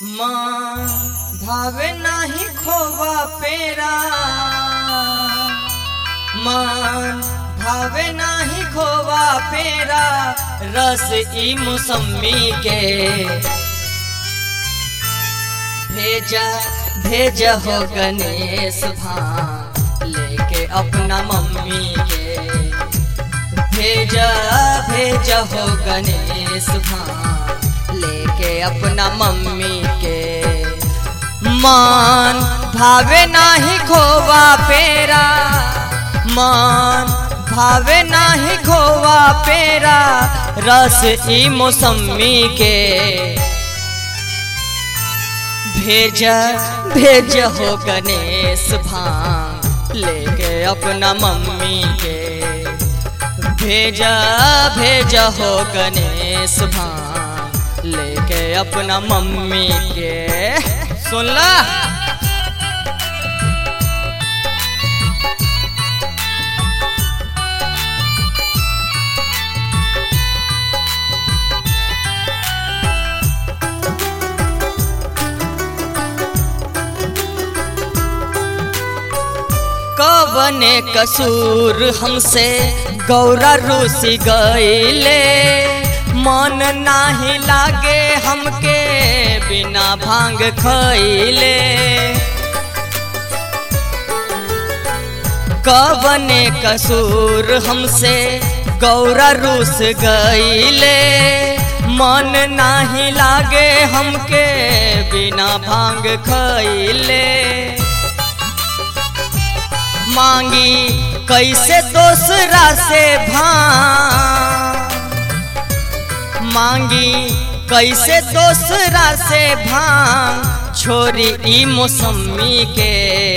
माँ भावे नाही खोवा पेरा मान भावे नाही खोवा पेरा रस ई मौसमी के भेजा भेजा हो गणेश भान लेके अपना मम्मी के भेजा भेजा हो गणेश भान लेके अपना मम्मी के मान भावे नाही खोवा पेरा मान भावे नाही खोवा पेरा रस ई मौसमी के भेजा भेज हो गणेश भान लेके अपना मम्मी के भेजा भेजा हो गणेश भान लेके अपना मम्मी के सुनला कवने कसूर हमसे गौरा रूसी गईले मन नाही लागे हमके बिना भांग खैले कवने कसूर हमसे गौरा रूस गईले मन नाही लागे हमके बिना भांग खैले मांगी कैसे दूसरा से भान मांगी कैसे दूसरा से भान छोरी ई मौसमी के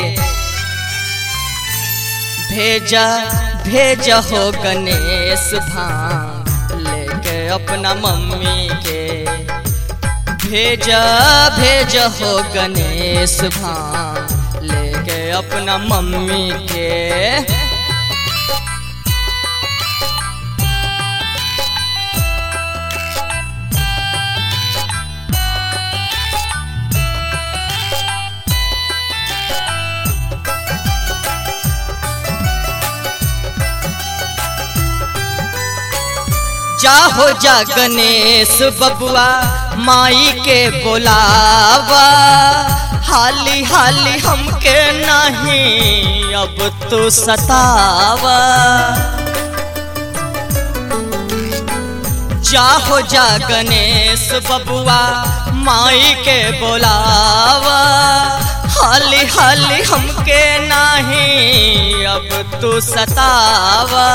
भेजा भेजा हो गणेश भान लेके अपना मम्मी के भेजा भेजा हो गणेश भान लेके अपना मम्मी के जाहो जा गणेश बबुआ माई के बोलावा हाली हाली हमके नहीं अब तो सतावा जाहो जा गणेश बबुआ माई के बोलावा हाली हाली हमके नहीं अब तो सतावा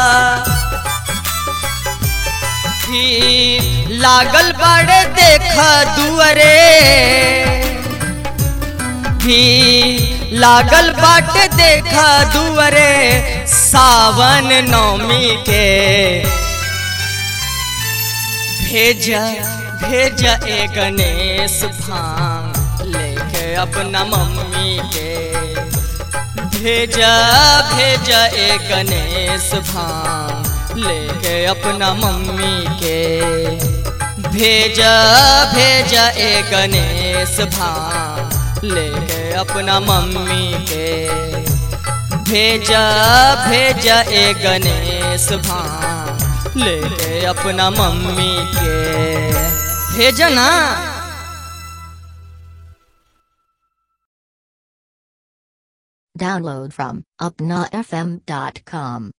भी लागल बड़े देख दुअरे भी लागल बाट देख दुअरे सावन नौमी के भेजा भेजा ए गणेश भांग लेके अपना मम्मी के भेजा भेजा ए गणेश भांग लेके अपना मम्मी के भेजा भेजा ए गणेश भान लेके अपना मम्मी के भेजा भेजा ए गणेश भान लेके अपना मम्मी के भेजा ना Download from upnafm.com.